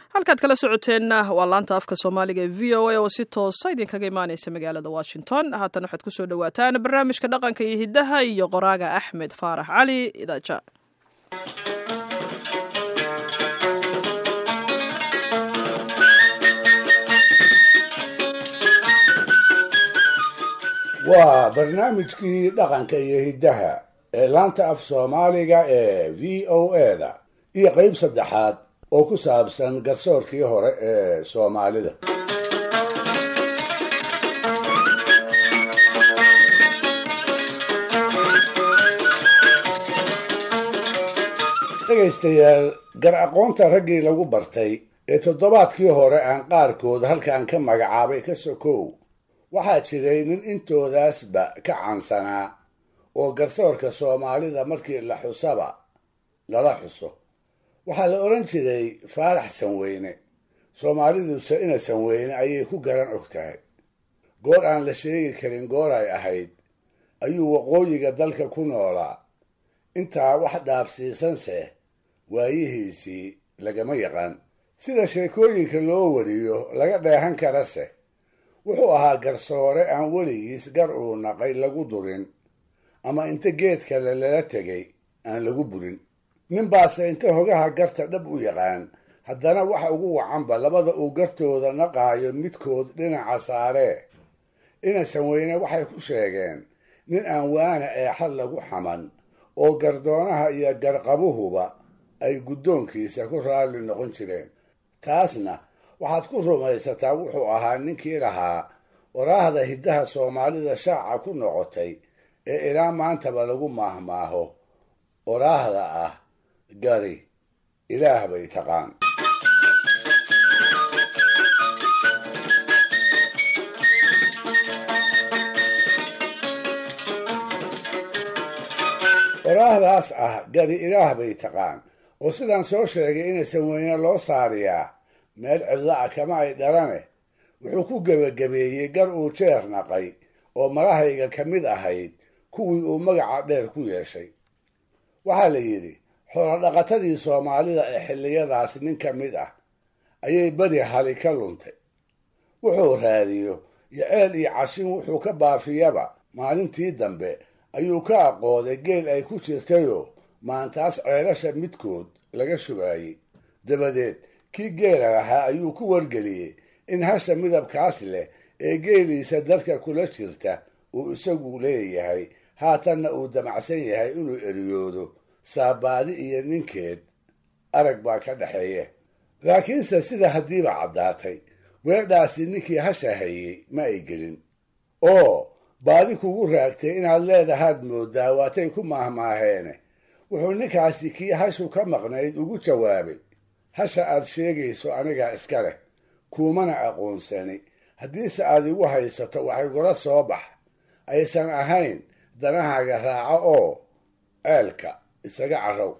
halkaad kala socoteenna waa laanta afka soomaaliga ee v o a oo si toosa idinkaga imaaneysa magaalada washington haatan waxaad kusoo dhawaataan barnaamijka dhaqanka iyo hiddaha iyo qoraaga axmed faarax cali idaaja waa barnaamijkii dhaqanka iyo hiddaha ee laanta af soomaaliga ee v o eda iyo qeyb saddexaad oo ku saabsan garsoorkii hore ee soomaalida dhegaystayaal gar aqoonta raggii lagu bartay ee toddobaadkii hore aan qaarkood halkan ka magacaabay ka sokow waxaa jiray nin intoodaasba ka caansanaa oo garsoorka soomaalida markii la xusaba lala xuso waxaa la odhan jiray faarax sanweyne soomaaliduse ina sanweyne ayay ku garan og tahay goor aan la sheegi karin goor ay ahayd ayuu waqooyiga dalka ku noolaa intaa wax dhaafsiisanse waayihiisii lagama yaqaan sida sheekooyinka loo wariyo laga dheehan karase wuxuu ahaa garsoore aan weligiis gar uu naqay lagu durin ama inta geed kale lala tegay aan lagu burin ninbaase inta hogaha garta dhab u yaqaan haddana waxa ugu wacanba labada uu gartooda naqaayo midkood dhinaca saaree ina sanweyne waxay ku sheegeen nin aan waana eexad lagu xaman oo gardoonaha iyo garqabuhuba ay guddoonkiisa ku raalli noqon jireen taasna waxaad ku rumaysataa wuxuu ahaa ninkii lahaa waraahda hiddaha soomaalida shaaca ku noqotay ee ilaa maantaba lagu maahmaaho waraahda ah gari ilaah bay taqaan waraahdaas ah gari ilaah bay taqaan oo sidaan soo sheegay ina sanweyne loo saariyaa meel cidlo ah kama ay dhalane wuxuu ku gebagabeeyey gar uu jeer naqay oo malahayga ka mid ahayd kuwii uu magaca dheer ku yeeshay waxaa la yidhi xoolodhaqatadii soomaalida ee xilliyadaas nin ka mid ah ayay beri hali ka luntay wuxuu raadiyo iyo ceel iyo cashin wuxuu ka baafiyaba maalintii dambe ayuu ka aqooday geel ay ku jirtayoo maantaas ceelasha midkood laga shubaayey dabadeed kii geela lahaa ayuu ku wargeliyey in hasha midabkaas leh ee geeliisa dadka kula jirta uu isagu leeyahay haatanna uu damacsan yahay inuu eriyoodo saabaadi iyo ninkeed arag baa ka dhexeeya laakiinse sida haddiiba caddaatay weedhaasi ninkii hasha hayey ma ay gelin oo baadi kugu raagtay inaad leedahaad moodaa waatay ku maahmaaheene wuxuu ninkaasi kii hashu ka maqnayd ugu jawaabay hasha aad sheegayso anigaa iska leh kuumana aqoonsani haddiise aad igu haysato wax igula soo bax aysan ahayn danahaaga raaco oo ceelka isaga carrow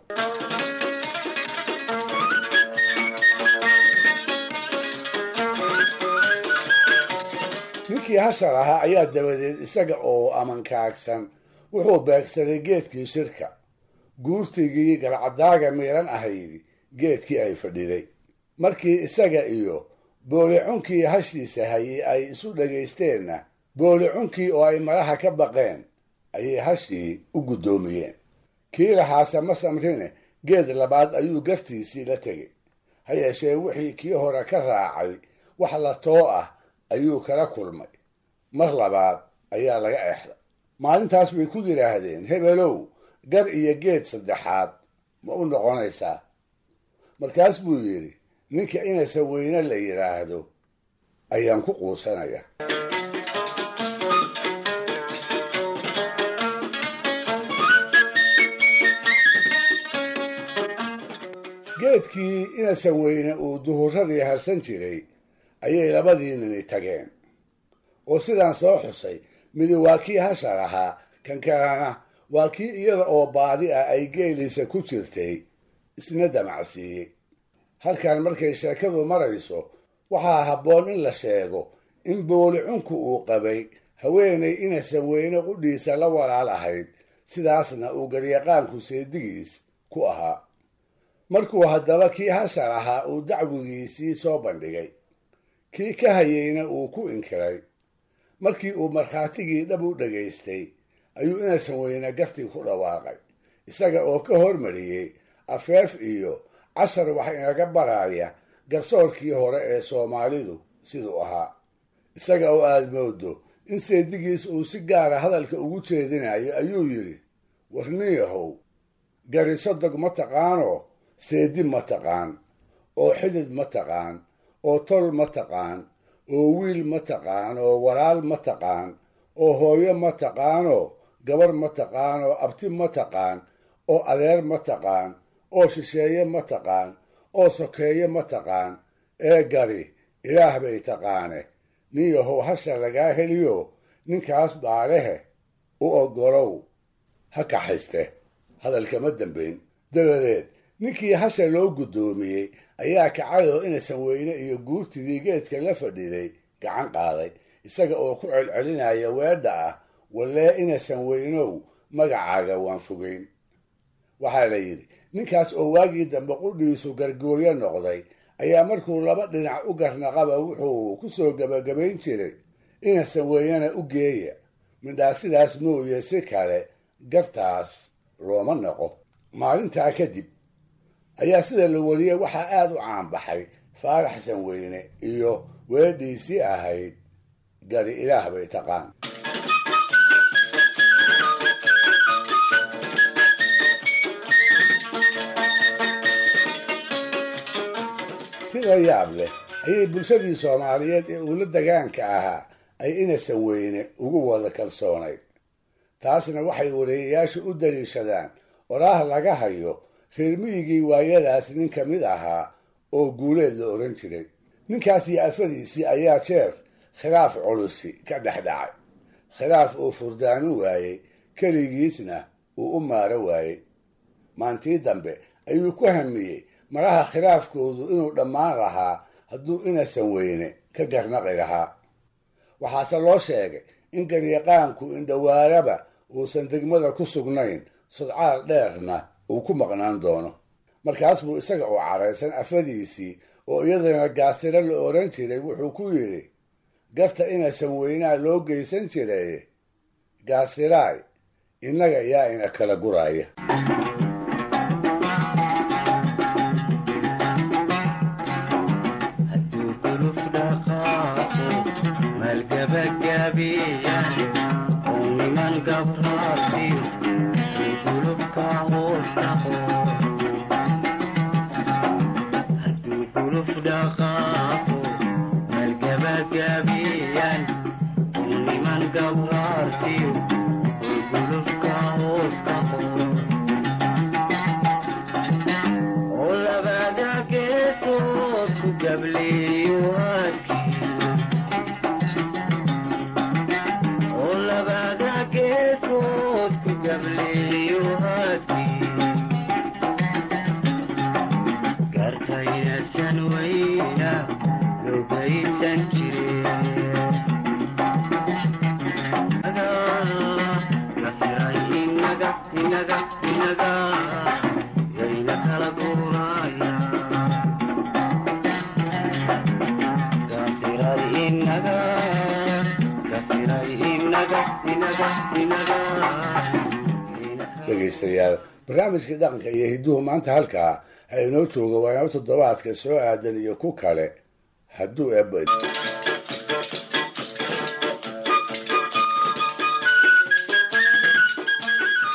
ninkii hasha lahaa ayaa dabadeed isaga oo amankaagsan wuxuu beegsaday geedkii shirka guurtigii garcadaaga miiran ahaydi geedkii ay fadhiday markii isaga iyo boolicunkii hashiisa hayay ay isu dhagaysteenna boolicunkii oo ay malaha ka baqeen ayay hashii u guddoomiyeen kii lahaase ma samrine geed labaad ayuu gartiisii la tegay ha yeeshee wixii kii hore ka raacay wax la too ah ayuu kala kulmay mar labaad ayaa laga exday maalintaas bay ku yidhaahdeen hebelow gar iyo geed saddexaad ma u noqonaysaa markaas buu yidhi ninka inaysan weyne la yidhaahdo ayaan ku quusanaya geedkii inasan weyne uu duhuradii harsan jiray ayay labadii nini tageen oo sidaan soo xusay midi waa kii hasha lahaa kan kalena waa kii iyada oo baadi ah ay geeliisa ku jirtay isna damacsiiyey halkan markay sheekadu marayso waxaa habboon in la sheego in boolicunku uu qabay haweenay inasan weyne qudhiisa la walaal ahayd sidaasna uu garyaqaanku seedigiis ku ahaa markuu haddaba kii hashar ahaa uu dacwigiisii soo bandhigay kii ka hayeyna uu ku inkiray markii uu markhaatigii dhab u dhagaystay ayuu inasan weyne gartii ku dhawaaqay isaga oo ka hormariyey afeef iyo cashar wax inaga baraya garsoorkii hore ee soomaalidu siduu ahaa isaga oo aada moodo in seedigiis uu si gaara hadalka ugu jeedinayo ayuu yidhi warniyahow gari sodog ma taqaanoo seedi ma taqaan oo xidid ma taqaan oo tol ma taqaan oo wiil ma taqaan oo walaal ma taqaan oo hooyo ma taqaanoo gabar ma taqaan oo abti ma taqaan oo adeer ma taqaan oo shisheeye ma taqaan oo sokeeye ma taqaan ee gari ilaah bay taqaane nin yahow hasha lagaa heliyo ninkaas baalehe u oggolow ha kaxayste hadalkama dambayn dabadeed ninkii hasha loo guddoomiyey ayaa kacayoo inasan weyne iyo guurtidii geedka la fadhiday gacan qaaday isaga oo ku celcelinaya weedha ah wallee inasan weynow magacaaga waan fogeyn waxaa la yidhi ninkaas oo waagii dambe qudhiisu gargooyo noqday ayaa markuu laba dhinac u garnaqaba wuxuu ku soo gebagabayn jiray inasan weynana u geeya midhaa sidaas mooye si kale gartaas looma naqo maalintaa kadib ayaa sida la wariyey waxaa aada u caanbaxay faarax sanweyne iyo weedhiisii ahayd gari ilaah bay taqaan sida yaab leh ayay bulshadii soomaaliyeed ee uula dagaanka ahaa ay inasan weyne ugu wada kalsoonayd taasna waxay wareeyayaashu u daliishadaan oraah laga hayo reer miyigii waayadaas nin ka mid ahaa oo guuleed la odhan jiray ninkaas iyo afadiisii ayaa jeer khilaaf culusi ka dhex dhacay khilaaf uu furdaamin waayey keligiisna uu u maaro waayey maantii dambe ayuu ku hamiyey maraha khilaafkoodu inuu dhammaan lahaa hadduu inasan weyne ka garnaqi lahaa waxaase loo sheegay in garyaqaanku indhawaaraba uusan degmada ku sugnayn sudcaal dheerna uu ku maqnaan doono markaas buu isaga oo caraysan afadiisii oo iyadana gaasiro la odhan jiray wuxuu ku yidhi garta inasan weynaa loo geysan jiray gaasiraay innaga yaa ina kala guraya dhegaystayaal barnaamijkii dhaqanka iyo hidduhu maanta halkaa ha inoo jooga waana toddobaadka soo aadan iyo ku kale hadduu eebad